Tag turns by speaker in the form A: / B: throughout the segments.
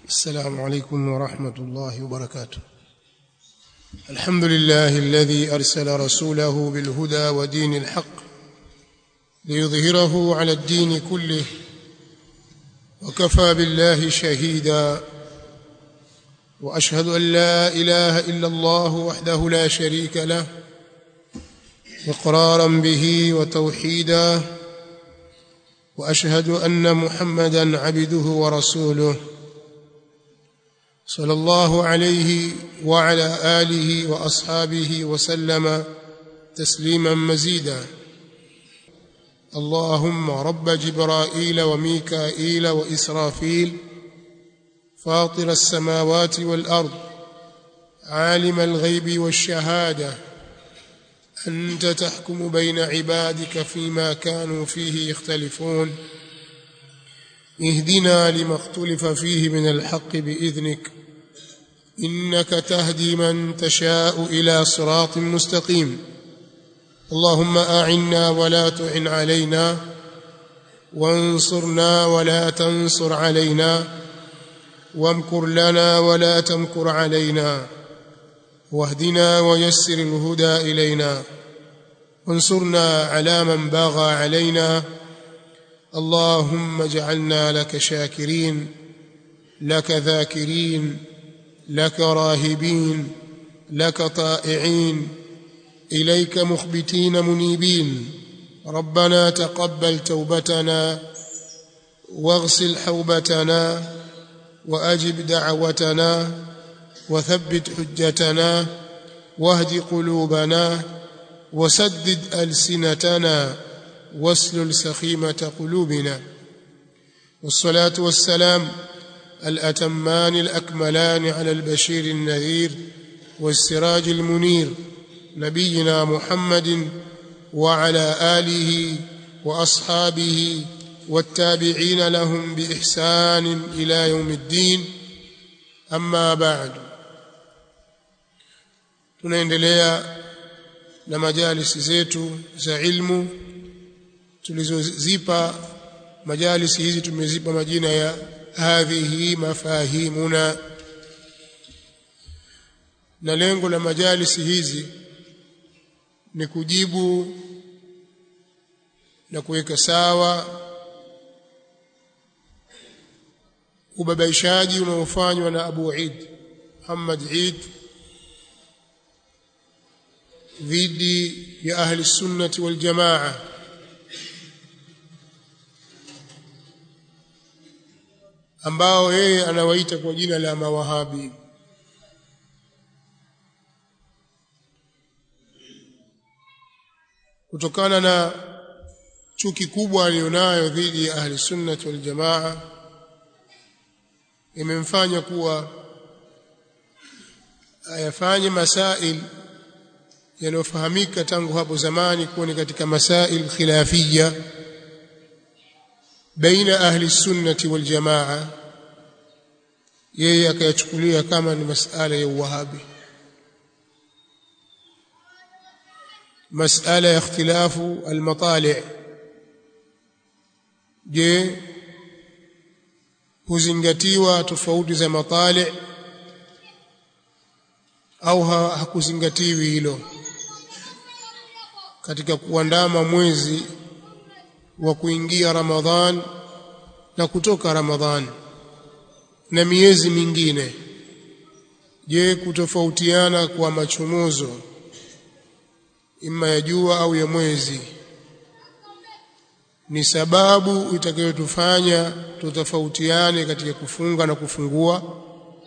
A: السلام عليكم ورحمة الله وبركاته الحمد لله الذي أرسل رسوله بالهدى ودين الحق ليظهره على الدين كله وكفى بالله شهيدا وأشهد أن لا إله إلا الله وحده لا شريك له إقرارا به وتوحيدا وأشهد أن محمدا عبده ورسوله صلى الله عليه وعلى آله وأصحابه وسلم تسليما مزيدا اللهم رب جبرائيل وميكائيل وإسرافيل فاطر السماوات والأرض عالم الغيب والشهادة أنت تحكم بين عبادك فيما كانوا فيه يختلفون اهدنا لما اختلف فيه من الحق بإذنك إنك تهدي من تشاء إلى صراط مستقيم اللهم أعنا ولا تعن علينا وانصرنا ولا تنصر علينا وامكر لنا ولا تمكر علينا واهدنا ويسر الهدى إلينا وانصرنا على من باغى علينا اللهم اجعلنا لك شاكرين لك ذاكرين لك راهبين لك طائعين إليك مخبتين منيبين ربنا تقبل توبتنا واغسل حوبتنا وأجب دعوتنا وثبت حجتنا واهد قلوبنا وسدد ألسنتنا واسلل سخيمة قلوبنا والصلاة والسلام الأتمان الأكملان على البشير النذير والسراج المنير نبينا محمد وعلى آله وأصحابه والتابعين لهم بإحسان إلى يوم الدين أما بعد tunaendelea na majalisi zetu za ilmu tulizozipa majalisi hizi tumezipa majina ya hadhihi mafahimuna na lengo la majalisi hizi ni kujibu na kuweka sawa ubabaishaji unaofanywa na Abu Eid Muhammad Eid dhidi ya ahli sunnati wal jamaa ambao yeye anawaita kwa jina la mawahabi kutokana na chuki kubwa aliyonayo dhidi ya ahli sunnati wal jamaa imemfanya kuwa ayafanye masail yanayofahamika tangu hapo zamani kuwa ni katika masail khilafia baina ahli sunnati wal jamaa yeye akayachukulia kama ni masala ya uwahabi masala ya ikhtilafu almatali' je huzingatiwa tofauti za matali au hakuzingatiwi hilo katika kuandama mwezi wa kuingia Ramadhan na kutoka Ramadhan na miezi mingine je kutofautiana kwa machomozo ima ya jua au ya mwezi ni sababu itakayotufanya tutofautiane katika kufunga na kufungua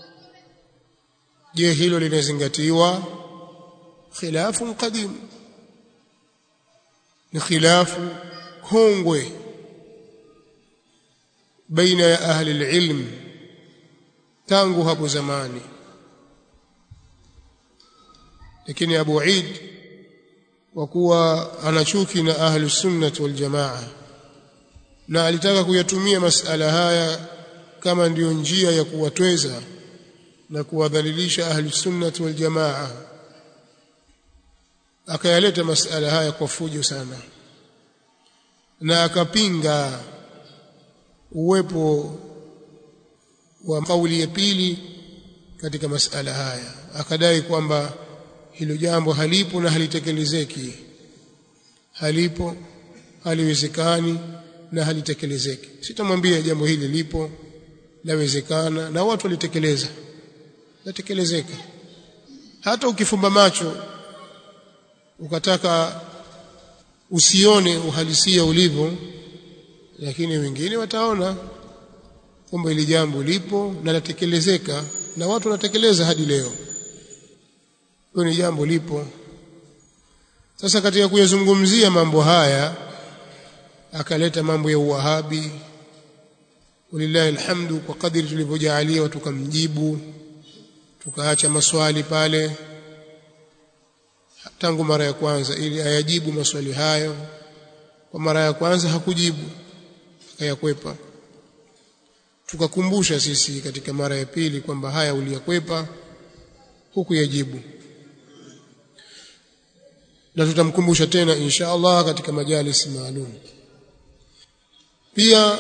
A: je hilo linazingatiwa khilafu qadim ni khilafu kongwe baina ya ahli alilm tangu hapo zamani lakini Abu Eid kwa kuwa anachuki na ahli sunnah wal jamaa na alitaka kuyatumia masala haya kama ndiyo njia ya kuwatweza na kuwadhalilisha ahli sunnah wal jamaa akayaleta masala haya kwa fujo sana na akapinga uwepo wa kauli ya pili katika masala haya akadai kwamba hilo jambo halipo na halitekelezeki halipo haliwezekani na halitekelezeki sitamwambia jambo hili lipo lawezekana na watu walitekeleza latekelezeka hata ukifumba macho ukataka usione uhalisia ulivyo lakini wengine wataona kwamba hili jambo lipo na latekelezeka na watu wanatekeleza hadi leo hiyo ni jambo lipo sasa katika kuyazungumzia mambo haya akaleta mambo ya uwahabi walillahi alhamdu kwa kadiri tulivyojaaliwa tukamjibu tukaacha maswali pale tangu mara ya kwanza ili ayajibu maswali hayo kwa mara ya kwanza hakujibu akayakwepa tukakumbusha sisi katika mara ya pili kwamba haya uliyakwepa huku yajibu na tutamkumbusha tena insha Allah katika majalisi maalum pia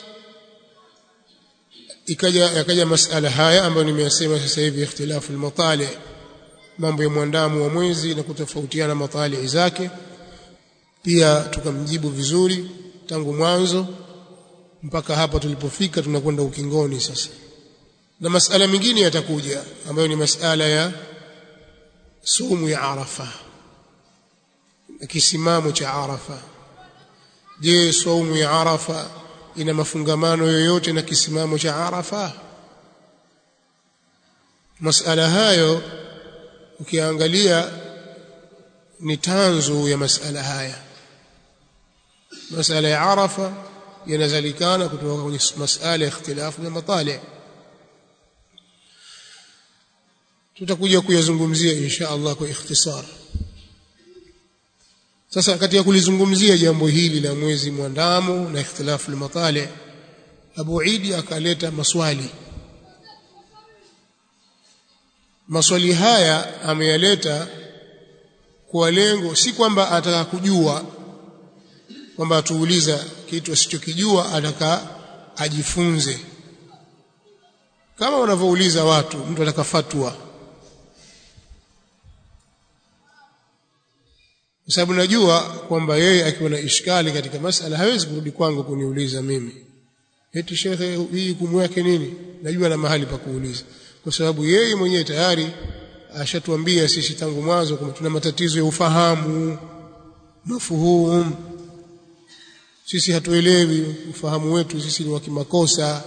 A: ikaja yakaja masala haya ambayo nimeyasema sasa hivi ikhtilafu al-matali mambo ya mwandamo wa mwezi na kutofautiana matali zake pia tukamjibu vizuri tangu mwanzo mpaka hapa tulipofika tunakwenda ukingoni sasa na masala mengine yatakuja ambayo ni masala ya sumu ya Arafa kisimamo cha Arafa je saumu ya Arafa ina mafungamano yoyote na kisimamo cha Arafa masala hayo ukiangalia ni tanzu ya masala haya masala ya Arafa yanazalikana kutoka kwenye masala ya ikhtilafu ya matali tutakuja kuyazungumzia insha Allah kwa ikhtisar sasa katika kulizungumzia jambo hili la mwezi mwandamo na ikhtilafu al-matali Abu Idi akaleta maswali maswali haya ameyaleta kwa lengo si kwamba ataka kujua kwamba atuuliza kitu asichokijua ataka ajifunze kama wanavyouliza watu mtu ataka fatwa kwa sababu najua kwamba yeye akiwa na ishkali katika masala hawezi kurudi kwangu kuniuliza mimi eti shekhe hii hukumu yake nini najua na mahali pa kuuliza kwa sababu yeye mwenyewe tayari ashatuambia sisi tangu mwanzo kwamba tuna matatizo ya ufahamu mafuhum sisi hatuelewi ufahamu wetu sisi ni wa kimakosa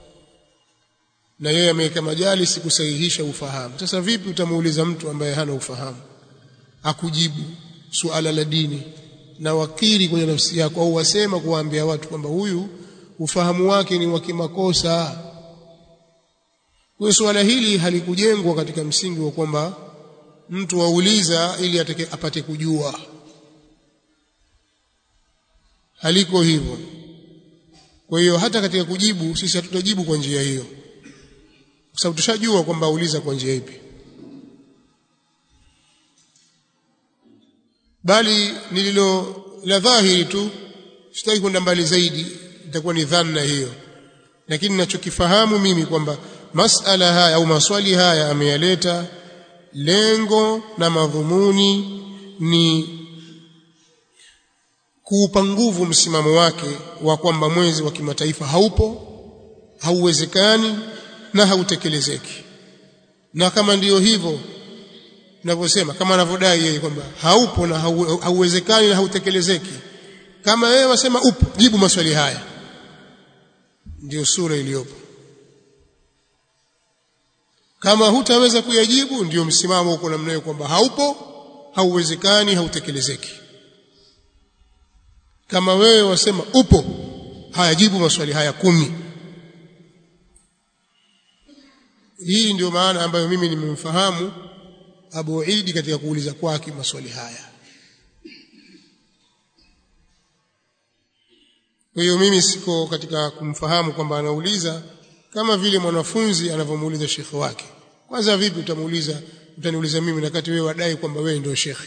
A: na yeye ameweka majalisi kusahihisha ufahamu sasa vipi utamuuliza mtu ambaye hana ufahamu akujibu suala la dini na wakiri kwenye nafsi yako au wasema kuwaambia watu kwamba huyu ufahamu wake ni wa kimakosa kwa suala hili halikujengwa katika msingi wa kwamba mtu auliza ili atake, apate kujua haliko hivyo kwa hiyo hata katika kujibu sisi hatutajibu kwa njia hiyo kwa sababu tushajua kwamba auliza kwa njia ipi bali nililo la dhahiri tu sitaki kwenda mbali zaidi itakuwa ni dhanna hiyo lakini ninachokifahamu mimi kwamba masala haya au maswali haya ameyaleta lengo na madhumuni ni kuupa nguvu msimamo wake wa kwamba mwezi wa kimataifa haupo hauwezekani na hautekelezeki na kama ndiyo hivyo ninavyosema kama anavyodai yeye kwamba haupo na hauwezekani na hautekelezeki kama wewe wasema upo jibu maswali haya ndiyo sura iliyopo kama hutaweza kuyajibu ndiyo msimamo uko namna hiyo kwamba haupo hauwezekani hautekelezeki kama wewe wasema upo hayajibu maswali haya kumi hii ndio maana ambayo mimi nimemfahamu Abu Idi katika kuuliza kwake maswali haya kwa hiyo mimi siko katika kumfahamu kwamba anauliza kama vile mwanafunzi anavyomuuliza shekhe wake kwanza vipi utamuuliza utaniuliza mimi wakati wewe wadai kwamba wewe ndio shekhe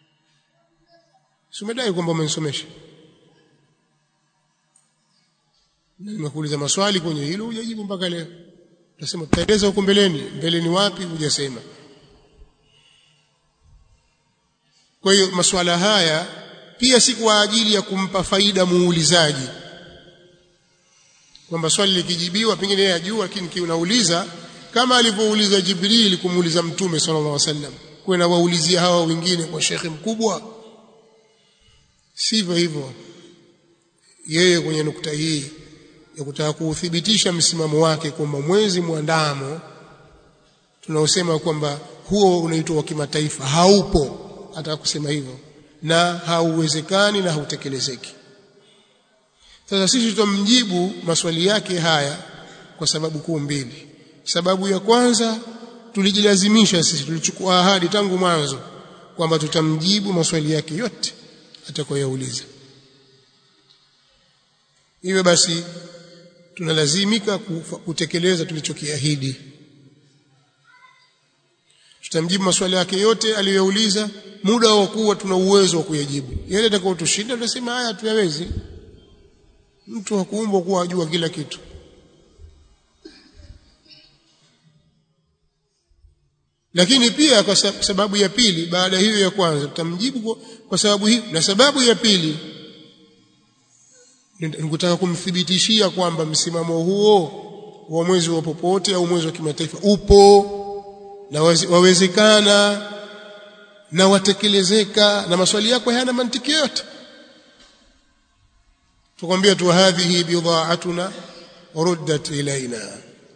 A: si umedai kwamba umenisomesha nimekuuliza maswali kwenye hilo hujajibu mpaka leo utasema tutaeleza huko mbeleni mbeleni wapi hujasema kwa hiyo masuala haya pia si kwa ajili ya kumpa faida muulizaji kwamba swali likijibiwa pengine yeye ajua lakini kiunauliza kama alivyouliza Jibril kumuuliza Mtume sallallahu alaihi wasallam kwenda waulizia hawa wengine kwa shekhe mkubwa sivyo hivyo yeye kwenye nukta hii ya kutaka kuuthibitisha msimamo wake kwamba mwezi mwandamo tunaosema kwamba huo unaitwa wa kimataifa haupo ataka kusema hivyo na hauwezekani na hautekelezeki sasa sisi tutamjibu maswali yake haya kwa sababu kuu mbili sababu ya kwanza tulijilazimisha sisi tulichukua ahadi tangu mwanzo kwamba tutamjibu maswali yake yote atakayoyauliza hivyo basi tunalazimika kutekeleza tulichokiahidi tutamjibu maswali yake yote aliyoyauliza muda wa kuwa tuna uwezo wa kuyajibu yale atakayotushinda tutasema haya tuyawezi mtu hakuumbwa kuwa ajua kila kitu lakini pia kwa sababu ya pili baada hiyo ya kwanza tutamjibu kwa, kwa sababu hii na sababu ya pili nikutaka kumthibitishia kwamba msimamo huo wa mwezi wa popote au mwezi wa kimataifa upo na wawezekana na watekelezeka na maswali yako hayana mantiki yote tukwambia tu hadhihi bidha'atuna ruddat ilaina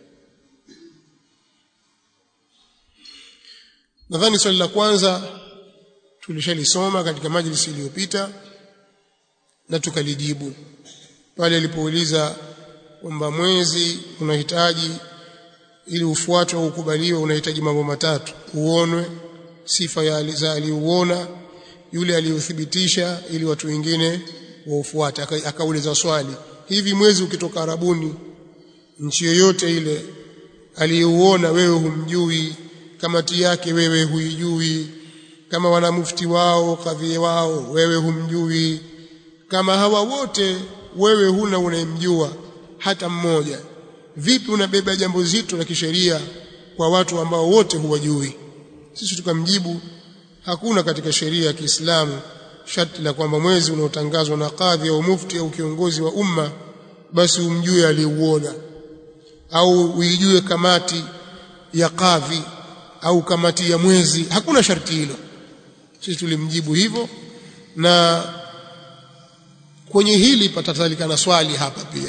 A: nadhani swali la kwanza tulishalisoma katika majlisi iliyopita na tukalijibu pale alipouliza kwamba mwezi unahitaji ili ufuatwe au ukubaliwe unahitaji mambo matatu uonwe sifa ya za aliuona yule aliyothibitisha ili watu wengine waufuate akauliza swali hivi mwezi ukitoka arabuni nchi yoyote ile aliyeuona wewe humjui kamati yake wewe huijui kama wana mufti wao kadhi wao wewe humjui kama hawa wote wewe huna unayemjua hata mmoja vipi unabeba jambo zito la kisheria kwa watu ambao wote huwajui sisi tukamjibu hakuna katika sheria ya Kiislamu sharti la kwamba mwezi unaotangazwa na kadhi au mufti au kiongozi wa umma basi umjue aliuona au uijue kamati ya kadhi au kamati ya mwezi hakuna sharti hilo sisi tulimjibu hivyo na kwenye hili patatalikana swali hapa pia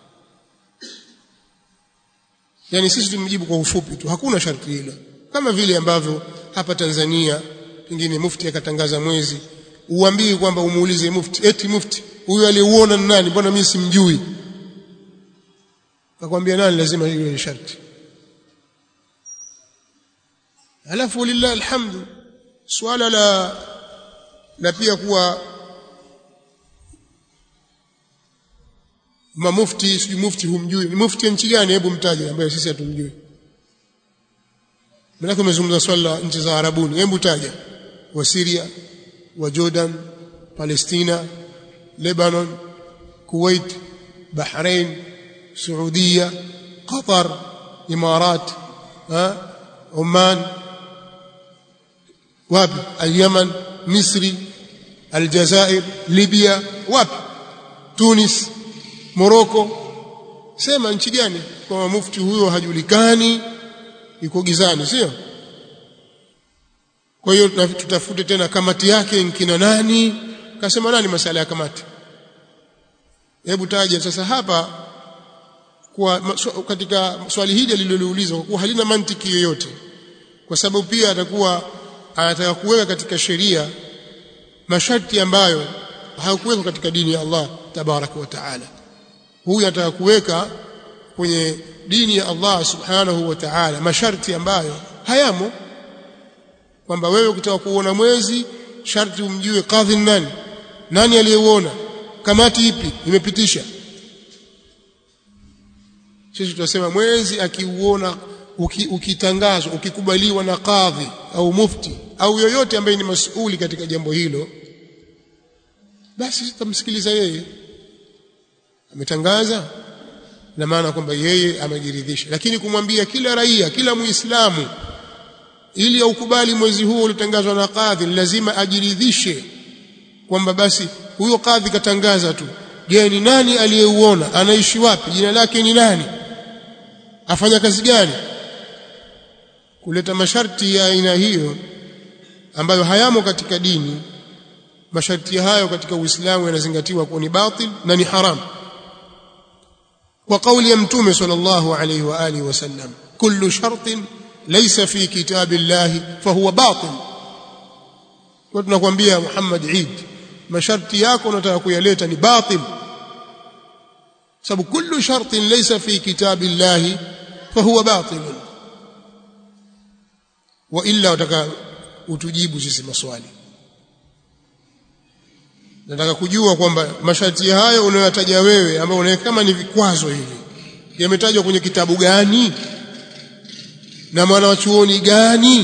A: yani sisi tumjibu kwa ufupi tu hakuna sharti hilo kama vile ambavyo hapa Tanzania pengine mufti akatangaza mwezi uambie kwamba umuulize mufti eti mufti huyu aliuona ni nani mbona mimi simjui akwambia nani lazima hiyo ni sharti alafu lillahi alhamdu swala la la pia kuwa mamufti sijui mufti humjui ni mufti nchi gani hebu mtaje ambaye sisi hatumjui Maana umezungumza swala la nchi za Arabuni hebu taja wa Syria wa Jordan Palestina Lebanon Kuwait Bahrain Saudia Qatar Imarat ha Oman wapi al-Yaman Misri Aljazair Libya wapi Tunis Morocco sema nchi gani kwa mufti huyo hajulikani yuko gizani sio kwa hiyo tutafute tena kamati yake nkina nani kasema nani masala ya kamati hebu taja sasa hapa kwa katika swali hili aliloliuliza kwa kuwa halina mantiki yoyote kwa sababu pia atakuwa anataka kuweka katika sheria masharti ambayo hayakuwekwa katika dini ya Allah tabaraka wa taala huyu anataka kuweka kwenye dini ya Allah subhanahu wa ta'ala masharti ambayo hayamo kwamba wewe ukitaka kuona mwezi sharti umjue kadhi nani nani aliyeuona kamati ipi imepitisha sisi tunasema mwezi akiuona uki, ukitangazwa ukikubaliwa na kadhi au mufti au yoyote ambaye ni masuli katika jambo hilo basi tutamsikiliza yeye ametangaza na maana kwamba yeye amejiridhisha lakini kumwambia kila raia kila muislamu ili aukubali mwezi huo uliotangazwa na kadhi lazima ajiridhishe kwamba basi huyo kadhi katangaza tu je ni nani aliyeuona anaishi wapi jina lake ni nani afanya kazi gani kuleta masharti ya aina hiyo ambayo hayamo katika dini masharti hayo katika Uislamu yanazingatiwa kuwa ni batil na ni haram kwa kauli ya mtume sallallahu alayhi wa alihi wasallam kullu shartin laysa fi kitabillahi fahuwa batil kwa tunakwambia Muhammad Eid masharti yako unataka kuyaleta ni batil sababu kullu shartin laysa fi kitabillahi fahuwa batil wa illa utaka utujibu sisi maswali nataka kujua kwamba masharti hayo unayotaja wewe ambayo unaweka kama ni vikwazo hivi yametajwa kwenye kitabu gani na mwana wa chuoni gani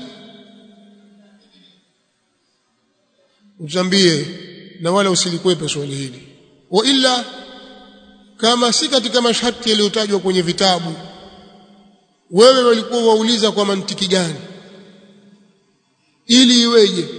A: utambie na wala usilikwepe swali hili wa illa kama si katika masharti yaliyotajwa kwenye vitabu wewe walikuwa wauliza kwa mantiki gani ili iweje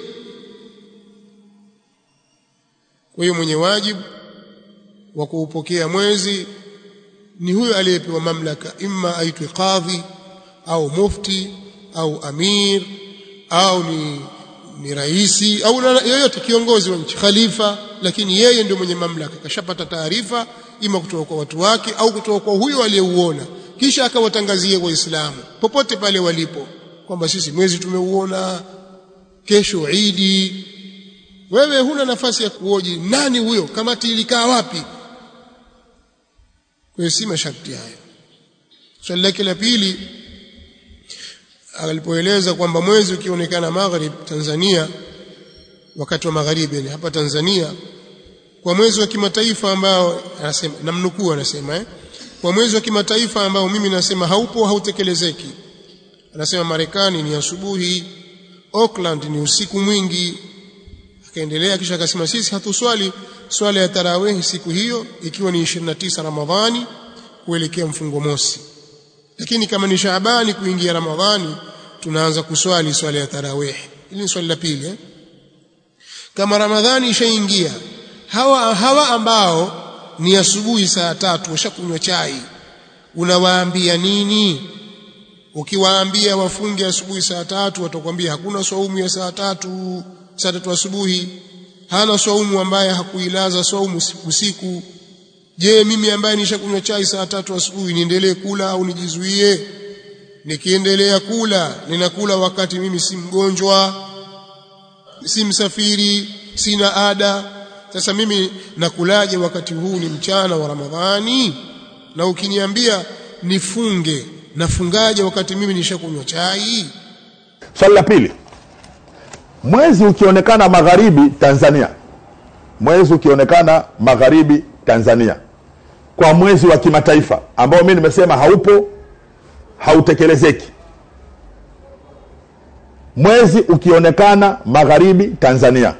A: kwa hiyo mwenye wajibu wa kuupokea mwezi ni huyo aliyepewa mamlaka imma aitwe kadhi au mufti au amir au ni ni raisi au yoyote kiongozi wa nchi khalifa lakini yeye ndio mwenye mamlaka kashapata taarifa ima kutoka kwa watu wake au kutoka kwa huyo aliyeuona kisha akawatangazia waislamu popote pale walipo kwamba sisi mwezi tumeuona kesho idi wewe huna nafasi ya kuoji nani huyo kamati ilikaa wapi kwa hiyo si masharti hayo swali lake la pili alipoeleza kwamba mwezi ukionekana maghrib Tanzania wakati wa magharibi yani hapa Tanzania kwa mwezi wa kimataifa ambao anasema namnukuu anasema eh kwa mwezi wa kimataifa ambao mimi nasema haupo hautekelezeki anasema Marekani ni asubuhi Auckland ni usiku mwingi akaendelea kisha akasema sisi hatuswali swala ya tarawih siku hiyo ikiwa ni 29 Ramadhani kuelekea mfungo mosi lakini kama ni Shaabani kuingia Ramadhani tunaanza kuswali swala ya tarawih hili ni swali la pili eh? kama Ramadhani ishaingia hawa hawa ambao ni asubuhi saa tatu washakunywa chai unawaambia nini ukiwaambia wafunge asubuhi saa tatu watakwambia hakuna saumu ya saa tatu saa tatu asubuhi hana saumu ambaye hakuilaza saumu usiku je mimi ambaye nishakunywa chai saa tatu asubuhi niendelee kula au nijizuie nikiendelea kula ninakula wakati mimi si mgonjwa si msafiri sina ada sasa mimi nakulaje wakati huu ni mchana wa Ramadhani na ukiniambia nifunge nafungaje wakati mimi nishakunywa chai
B: swali la pili mwezi ukionekana magharibi Tanzania mwezi ukionekana magharibi Tanzania kwa mwezi wa kimataifa ambao mimi nimesema haupo hautekelezeki mwezi ukionekana magharibi Tanzania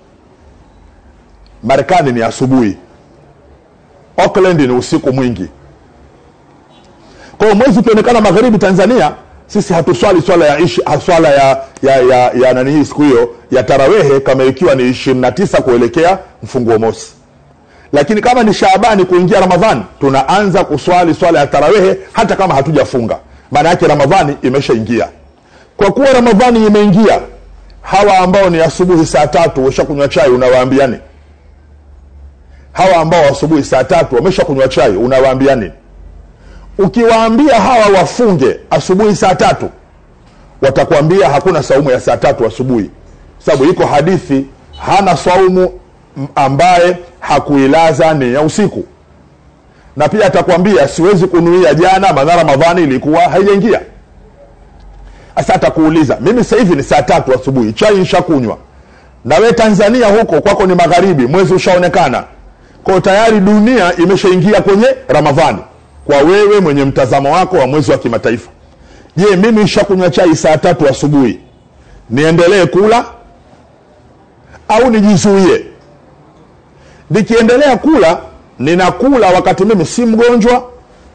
B: Marekani ni asubuhi Auckland ni usiku mwingi kwa hiyo mwezi ukionekana magharibi Tanzania sisi hatuswali swala ya ishi, swala ya ya ya, ya nani hii siku hiyo ya tarawehe kama ikiwa ni 29 kuelekea mfunguo mosi lakini kama ni Shaabani kuingia Ramadhani tunaanza kuswali swala ya tarawehe hata kama hatujafunga maana yake Ramadhani imeshaingia kwa kuwa Ramadhani imeingia hawa ambao ni asubuhi saa tatu washakunywa chai unawaambia nini hawa ambao asubuhi saa tatu wameshakunywa chai unawaambia nini ukiwaambia hawa wafunge asubuhi saa tatu watakwambia hakuna saumu ya saa tatu asubuhi sababu iko hadithi hana saumu ambaye hakuilaza ni ya usiku na pia atakwambia siwezi kunuia jana maana ramadhani ilikuwa haijaingia sasa atakuuliza mimi sasa hivi ni saa tatu asubuhi chai nshakunywa na we tanzania huko kwako ni magharibi mwezi ushaonekana kwao tayari dunia imeshaingia kwenye ramadhani kwa wewe mwenye mtazamo wako wa mwezi wa kimataifa je mimi nishakunywa chai saa tatu asubuhi niendelee kula au nijizuie nikiendelea kula ninakula wakati mimi si mgonjwa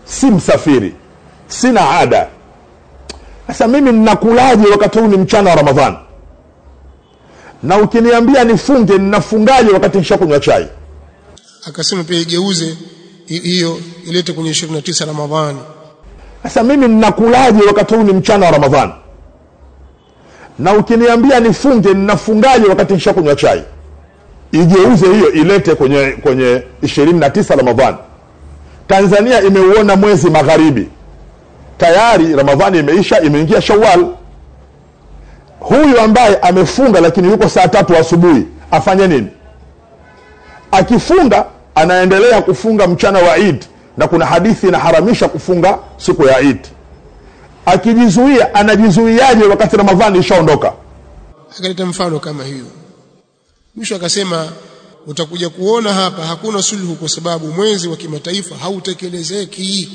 B: si msafiri sina ada sasa mimi ninakulaje wakati huu ni mchana wa ramadhani na ukiniambia nifunge ninafungaje wakati nishakunywa chai
A: akasema pia igeuze hi- hiyo ilete kwenye 29 Ramadhani
B: sasa mimi ninakulaje wakati huu ni mchana wa ramadhani na ukiniambia nifunge ninafungaje wakati nishakunywa chai igeuze hiyo ilete kwenye kwenye 29 ramadhani tanzania imeuona mwezi magharibi tayari ramadhani imeisha imeingia shawal huyu ambaye amefunga lakini yuko saa tatu asubuhi afanye nini akifunga anaendelea kufunga mchana wa Eid na kuna hadithi inaharamisha kufunga siku ya Eid. Akijizuia anajizuiaje wakati Ramadhani ishaondoka?
A: akaleta mfano kama hiyo mwisho akasema utakuja kuona hapa hakuna sulhu kwa sababu mwezi wa kimataifa hautekelezeki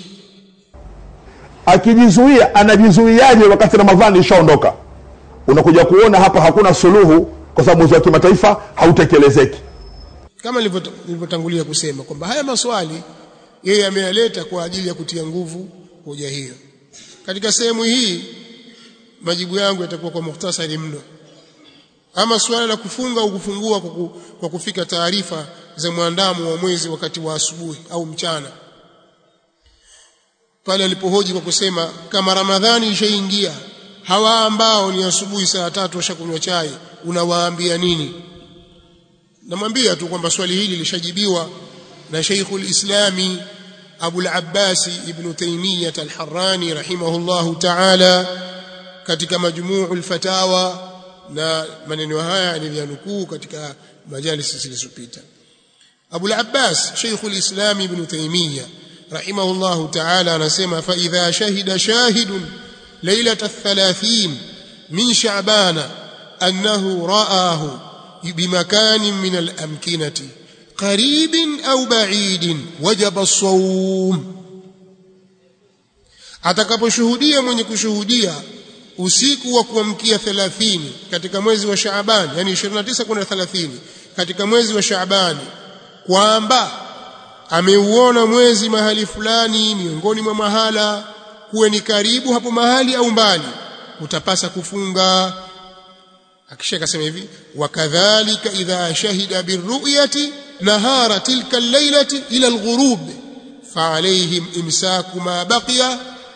B: Akijizuia anajizuiaje wakati Ramadhani ishaondoka? Unakuja kuona hapa hakuna suluhu kwa sababu mwezi wa kimataifa hautekelezeki.
A: kama nilivyo- nilivyotangulia kusema kwamba haya maswali yeye ameyaleta kwa ajili ya kutia nguvu hoja hiyo katika sehemu hii majibu yangu yatakuwa kwa muhtasari mno ama suala la kufunga au kufungua kwa, ku, kwa kufika taarifa za mwandamo wa mwezi wakati wa asubuhi au mchana pale alipohoji kwa kusema kama ramadhani ishaingia hawa ambao ni asubuhi saa tatu washakunywa chai unawaambia nini namwambia tu kwamba swali hili lishajibiwa na Sheikhul Islami Abu al-Abbas Ibn Taymiyyah al-Harrani rahimahullahu ta'ala katika majmu'ul fatawa na maneno haya niliyanukuu katika majalisi zilizopita Abu al-Abbas Sheikhul Islam Ibn Taymiyyah rahimahullahu ta'ala anasema fa idha shahida shahidun lailata الثلاثين من شعبان أنه رآه بمكان من الأمكنة قريب أو بعيد وجب الصوم atakaposhuhudia mwenye kushuhudia usiku wa kuamkia 30 katika mwezi wa Shaaban yani 29 kwenda 30 katika mwezi wa Shaabani kwamba ameuona mwezi mahali fulani miongoni mwa mahala kuwe ni karibu hapo mahali au mbali utapasa kufunga akisha akasema hivi wakadhalika idha shahida birru'yati nahara tilka al-lailati ila al-ghurub فعليهم إمساك ما بقي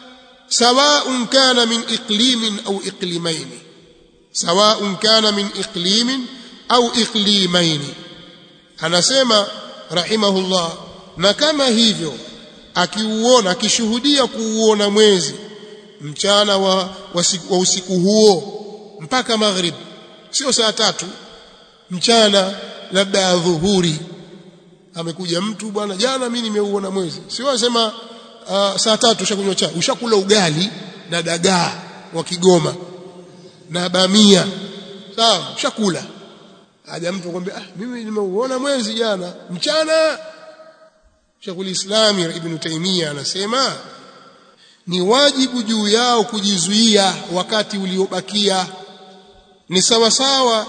A: سواء كان من إقليم أو إقليمين سواء كان من إقليم أو إقليمين anasema rahimahullah na kama hivyo akiuona akishuhudia kuuona mwezi mchana wa, wa, siku, wa usiku huo mpaka maghrib sio saa tatu mchana labda adhuhuri amekuja mtu bwana jana mimi nimeuona mwezi sio asema uh, saa tatu ushakunywa chai ushakula ugali na dagaa wa Kigoma na bamia sawa ushakula aja mtu akwambia ah mimi nimeuona mwezi jana mchana Sheikhul Islam Ibn Taymiyyah anasema ni wajibu juu yao kujizuia wakati uliobakia ni sawa sawa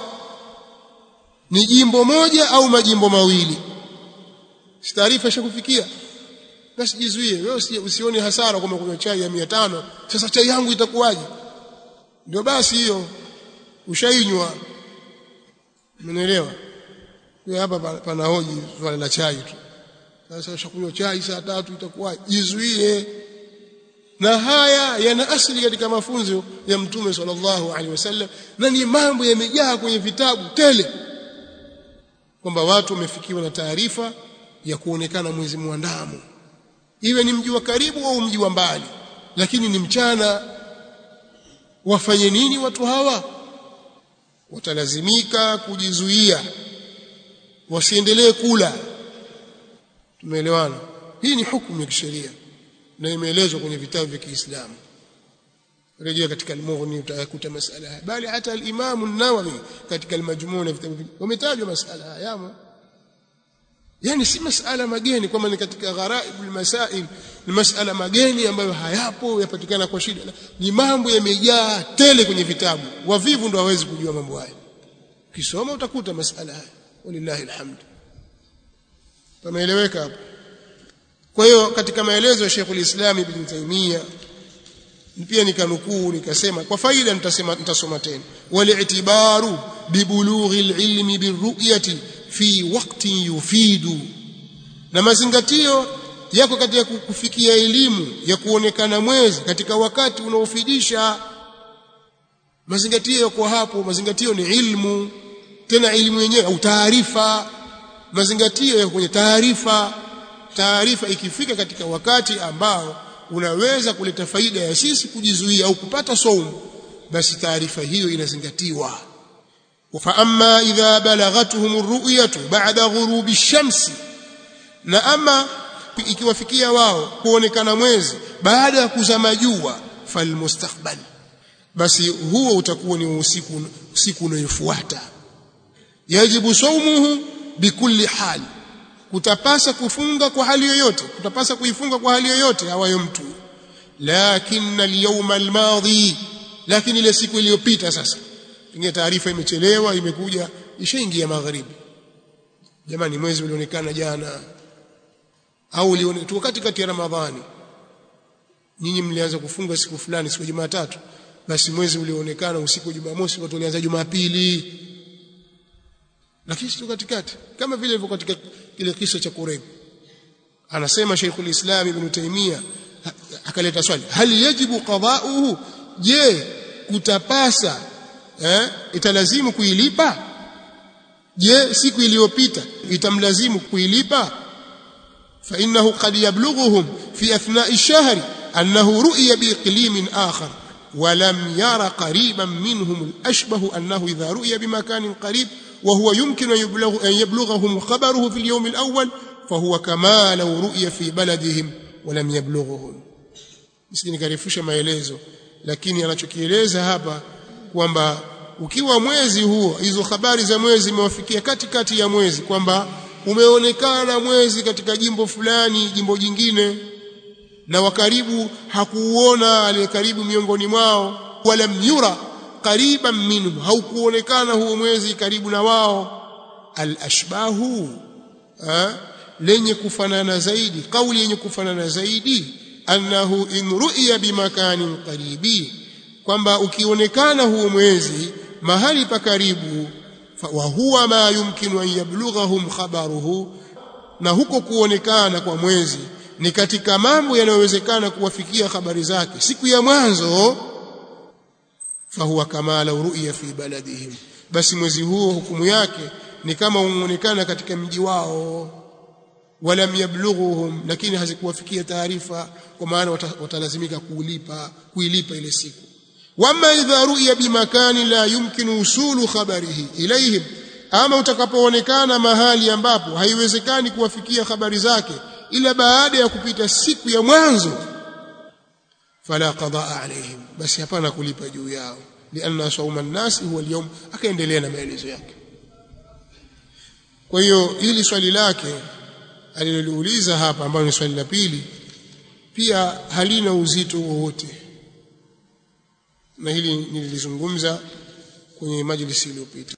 A: ni jimbo moja au majimbo mawili si taarifa ishakufikia basi jizuie wewe usione hasara kwamba kunywa chai ya 500 sasa chai yangu itakuwaje ndio basi hiyo ushainywa Umeelewa? Wewe hapa pana hoji swala la chai tu. Sasa ushakunywa chai saa tatu itakuwa jizuie. Na haya yana asili katika mafunzo ya Mtume sallallahu alaihi wasallam na ni mambo yamejaa kwenye vitabu tele kwamba watu wamefikiwa na taarifa ya kuonekana mwezi mwandamo iwe ni mji wa karibu au mji wa mbali lakini ni mchana wafanye nini watu hawa watalazimika kujizuia wasiendelee kula tumeelewana hii ni hukumu ya kisheria na imeelezwa kwenye vitabu vya Kiislamu rejea katika al-Mughni utakuta masala haya bali hata al-Imam an-Nawawi katika al-Majmu' na vitabu wametajwa masala haya yamo yani si masala mageni kwamba ni katika gharaibul masail ni masala mageni ambayo hayapo yapatikana kwa shida ni mambo yamejaa tele kwenye vitabu wavivu ndo hawezi kujua mambo haya ukisoma utakuta masala haya walillahi alhamd pameeleweka hapo kwa hiyo katika maelezo ya Sheikhul Islam Ibn Taymiyyah pia nikanukuu nikasema kwa faida nitasema nitasoma tena wal-i'tibaru bibulughi al-ilmi birru'yati fi waqtin yufidu na mazingatio yako katika kufikia elimu ya kuonekana mwezi katika wakati unaofidisha mazingatio yako hapo mazingatio ni ilmu tena elimu yenyewe au taarifa mazingatio yako kwenye taarifa taarifa ikifika katika wakati ambao unaweza kuleta faida ya sisi kujizuia au kupata saumu basi taarifa hiyo inazingatiwa fa amma idha balagathum ar-ru'yatu ba'da ghurubi ash-shamsi na ama ikiwafikia wao kuonekana mwezi baada ya kuzama jua falmustakbal basi huo utakuwa ni usiku usiku unayofuata yajibu saumuhu bikulli hali kutapasa kufunga kwa hali yoyote kutapasa kuifunga kwa hali yoyote awayo mtu lakini al-yawma al-madhi lakini ile siku iliyopita sasa pengine taarifa imechelewa imekuja ishaingia magharibi jamani mwezi ulionekana jana au ulionekana katikati ya ramadhani nyinyi mlianza kufunga siku fulani siku Jumatatu basi mwezi ulioonekana usiku wa Jumamosi watu walianza Jumapili lakini sio katikati kama vile ilivyo katika kile kisa cha Qurayb anasema Sheikhul Islam Ibn Taymiyyah akaleta swali hal yajibu qada'uhu je kutapasa eh italazimu kuilipa je siku iliyopita itamlazimu kuilipa fa innahu qad yablughuhum fi athna'i ash-shahr annahu ru'ya bi iqlimin akhar ولم ير قريبا منهم الأشبه أنه إذا رؤي بمكان قريب وهو يمكن أن, يبلغ أن يبلغهم خبره في اليوم الأول فهو كما لو رؤي في بلدهم ولم يبلغهم msije karifusha maelezo lakini anachokieleza hapa kwamba ukiwa mwezi huo hizo habari za mwezi zimewafikia katikati ya mwezi kwamba umeonekana mwezi katika jimbo fulani jimbo jingine na wakaribu hakuuona aliye karibu miongoni mwao wala myura qariban minhu haukuonekana huo mwezi karibu na wao al-ashbahu lenye kufanana zaidi kauli yenye kufanana zaidi annahu in ru'ya bimakanin qaribi kwamba ukionekana huo mwezi mahali pa karibu wa huwa ma yumkinu an yablughahum khabaruhu na huko kuonekana kwa mwezi ni katika mambo yanayowezekana kuwafikia habari zake siku ya mwanzo fahuwa kama law ru'ya fi baladihim basi mwezi huo hukumu yake ni kama umeonekana katika mji wao walam yablughuhum lakini hazikuwafikia taarifa kwa maana watalazimika kulipa kuilipa ile siku wama idha ru'ya bimakani la yumkinu usulu khabarihi ilayhim ama utakapoonekana mahali ambapo haiwezekani kuwafikia habari zake ila baada ya kupita siku ya mwanzo fala qadaa alaihim basi hapana kulipa juu yao lianna sawma an-nas huwa al-yawm akaendelea na maelezo yake kwa hiyo hili swali lake aliloliuliza hapa ambalo ni swali la pili pia halina uzito wowote na hili nilizungumza kwenye majlisi iliyopita